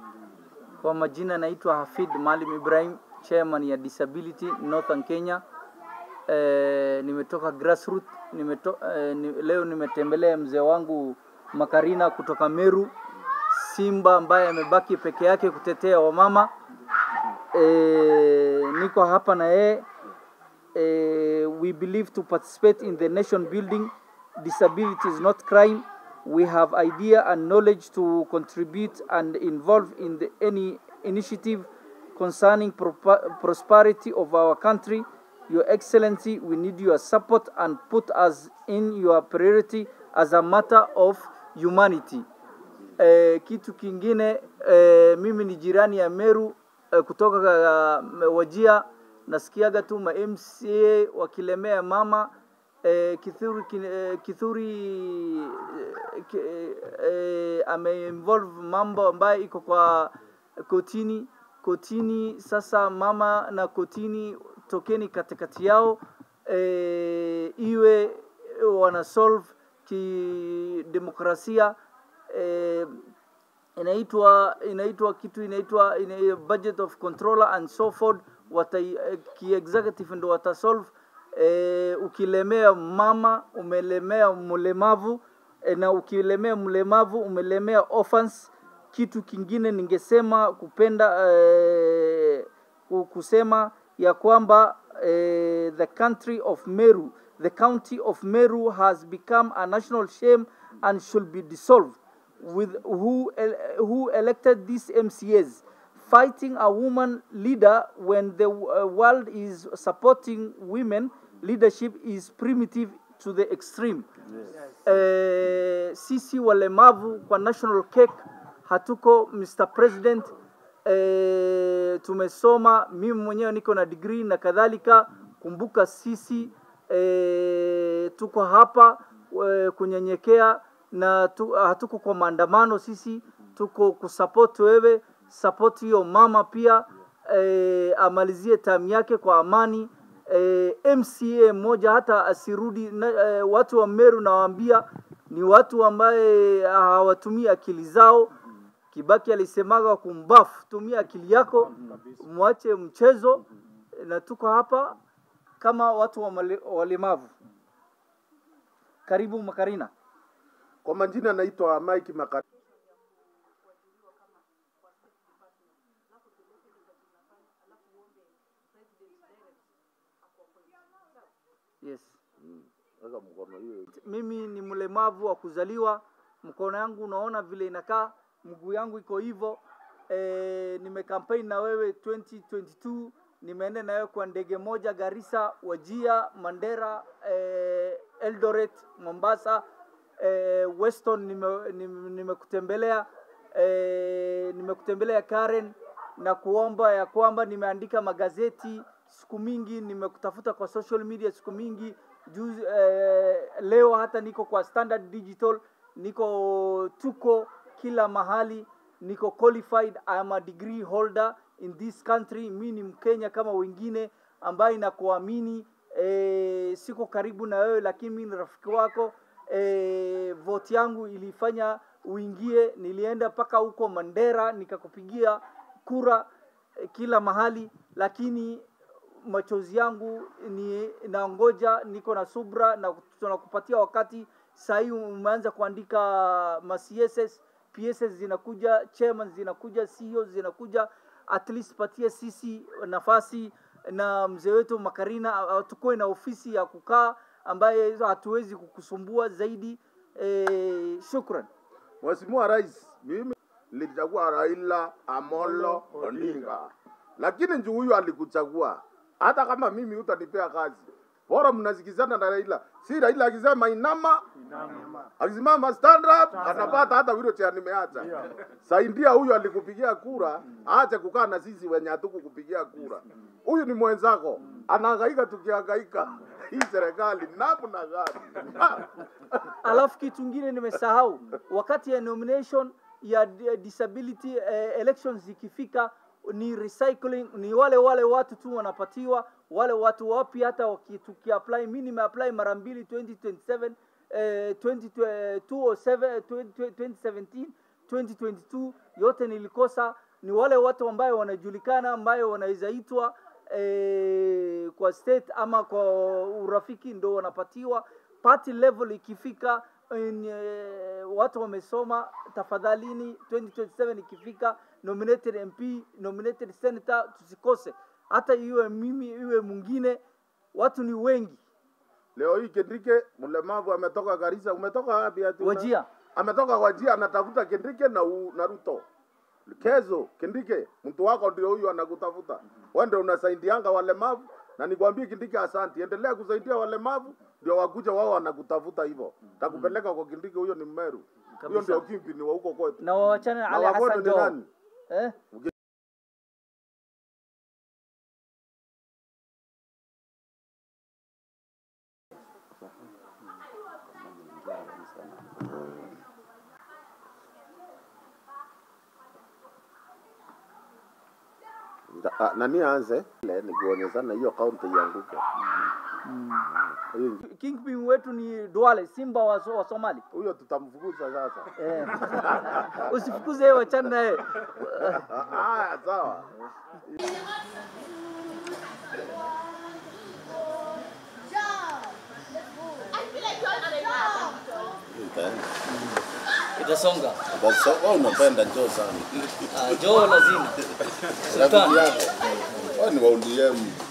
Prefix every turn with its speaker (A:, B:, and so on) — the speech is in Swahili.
A: Kwa majina naitwa Hafid Maalim Ibrahim, chairman ya Disability Northern Kenya. E, nimetoka grassroot nimeto, e, ni, leo nimetembelea mzee wangu Makarina kutoka Meru, simba ambaye amebaki peke yake kutetea wamama. E, niko hapa na yeye e, we believe to participate in the nation building. Disability is not crime. We have idea and knowledge to contribute and involve in the, any initiative concerning propa- prosperity of our country. Your Excellency, we need your support and put us in your priority as a matter of humanity. Eh, kitu kingine eh, mimi ni jirani ya Meru eh, kutoka uh, Wajia, nasikiaga tu ma MCA wakilemea mama eh, Kithuri, kin- eh, Kithuri eh, ki- eh, ameinvolve mambo ambayo iko kwa kotini kotini. Sasa mama na kotini, tokeni katikati yao eh, iwe wana solve kidemokrasia eh, inaitwa inaitwa kitu inaitwa ina, budget of controller and so forth wata ki executive ndo watasolve eh, ukilemea mama umelemea mlemavu eh, na ukilemea mlemavu umelemea orphans kitu kingine ningesema kupenda eh, ku- kusema ya kwamba eh, the country of Meru the county of Meru has become a national shame and should be dissolved with who el- who elected these MCAs fighting a woman leader when the uh, world is supporting women leadership is primitive to the extreme eh, sisi walemavu kwa national cake hatuko Mr President eh, tumesoma mimi mwenyewe niko na degree na kadhalika kumbuka sisi eh, tuko hapa eh, kunyenyekea na tu, hatuko kwa maandamano sisi tuko kusupport wewe support hiyo mama pia eh, amalizie tamu yake kwa amani eh, MCA mmoja hata asirudi na, eh, watu wa Meru nawaambia ni watu ambaye hawatumii akili zao. Kibaki alisemaga kumbafu, tumia akili yako, mwache mchezo, na tuko hapa kama watu wa male- walemavu. Karibu Makarina.
B: Kwa majina naitwa Mike Makati.
A: Yes.
B: Weka mkono hiyo.
A: mimi ni mlemavu wa kuzaliwa, mkono yangu unaona vile inakaa, mguu yangu iko hivyo. E, nimekampaign na wewe 2022 nimeenda na wewe kwa ndege moja Garissa, Wajia, Mandera, e, Eldoret, Mombasa, e, Weston nimekutembelea nime, nimekutembelea, e, nimekutembelea Karen na kuomba ya kwamba nimeandika magazeti siku mingi, nimekutafuta kwa social media siku mingi juzi, eh, leo hata niko kwa Standard Digital, niko tuko kila mahali, niko qualified, I am a degree holder in this country. Mi ni Mkenya kama wengine ambaye nakuamini. Eh, siko karibu na wewe, lakini mi ni rafiki wako. Eh, vote yangu ilifanya uingie, nilienda mpaka huko Mandera nikakupigia kura eh, kila mahali, lakini machozi yangu ni naongoja, niko na subra na tunakupatia wakati. Saa hii umeanza kuandika ma CSS, PSS zinakuja, chairman zinakuja, CEO zinakuja, at least patie sisi nafasi na mzee wetu Makarina, ah, tukuwe na ofisi ya kukaa ambaye hatuwezi kukusumbua zaidi. E, shukran.
B: Mheshimiwa Rais, mimi nilichagua Raila Amolo Odinga, lakini njuu huyu alikuchagua. Hata kama mimi utanipea kazi, bora mnasikizana na Raila. Si Raila akisema inama, akisimama stand up, anapata hata wheelchair nimeacha. Saidia huyu alikupigia kura, aache kukaa na sisi wenye hatukukupigia kura. Huyu ni mwenzako, anahangaika tukihangaika. Hii serikali namna gani?
A: Alafu kitu ingine nimesahau, wakati ya nomination ya di- disability eh, elections ikifika ni recycling, ni wale wale watu tu wanapatiwa, wale watu wapi, hata waki- tukiapply, mimi nimeapply mara mbili 2027 eh, 20, eh, 207, 20, 2017 2022 yote nilikosa ni wale watu ambayo wanajulikana ambayo wanaweza itwa eh, kwa state ama kwa urafiki ndo wanapatiwa party level ikifika in, eh, watu wamesoma tafadhalini 2027 ikifika nominated mp nominated senator tusikose hata iwe mimi iwe mwingine watu ni wengi
B: Leo hii Kendrike mlemavu ametoka Garissa, umetoka wapi ati? una-
A: Wajia.
B: Ametoka Wajia anatafuta Kendrike na, u, na Ruto. Kezo, Kendrike, mtu wako ndio huyu anakutafuta. Wewe ndio unasaidianga walemavu na nikwambie Kindike, asanti, endelea kusaidia walemavu ndio wakuja wao wanakutafuta hivyo. Takupeleka kwa Kindike, huyo ni Mmeru. Huyo
A: Kabisa.
B: ndio kimpi ni wa huko kwetu.
A: na wawachane na
B: Na
A: Ali
B: Wagodo
A: Hassan
B: ni
A: Joho
B: nani?
A: eh?
B: Nda- ah, Nani aanze? Le, ni kuonyeshana hiyo kaunti ianguke. Hiyo-
A: Kingpin wetu ni Duale Simba wa, wa Somali
B: Huyo tutamfukuza sasa.
A: eh. Usifukuze yeye, wachana naye.
B: Ah, sawa.
A: Itasonga.
C: Wewe unapenda njoo sana.
A: Uh, Joho lazima
C: Rafiki yako. Wewe ni wa ODM.